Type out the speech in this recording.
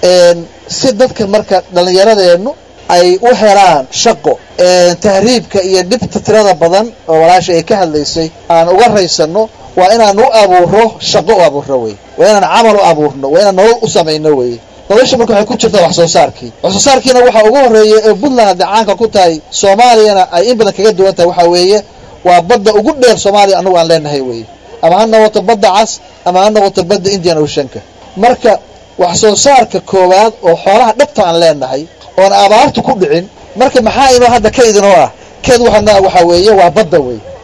si dadka marka dhallinyaradeennu ay u helaan shaqo tahriibka iyo dhibta tirada badan oo walaasha ay ka hadlaysay aan uga raysano waa inaan u abuuro shaqo u abuurno wey waa inaan camal u abuurno waa inaan nolol u samayno wey nolosha marka waxay ku jirtaa wax soo saarkii wax soo saarkiina waxaa ugu horreeya ee puntland hadda caanka ku tahay soomaaliyana ay in badan kaga duwan tahay waxaa weeye waa badda ugu dheer soomaaliya annagu aan leenahay wey ama ha noqoto badda cas ama ha noqoto badda indian oceanka marka wax soo saarka koowaad oo xoolaha dhabta aan leenahay oon abaartu ku dhicin marka maxaa inoo hadda kayd inoo ah keed waxaa waxaa weeye waa badda wey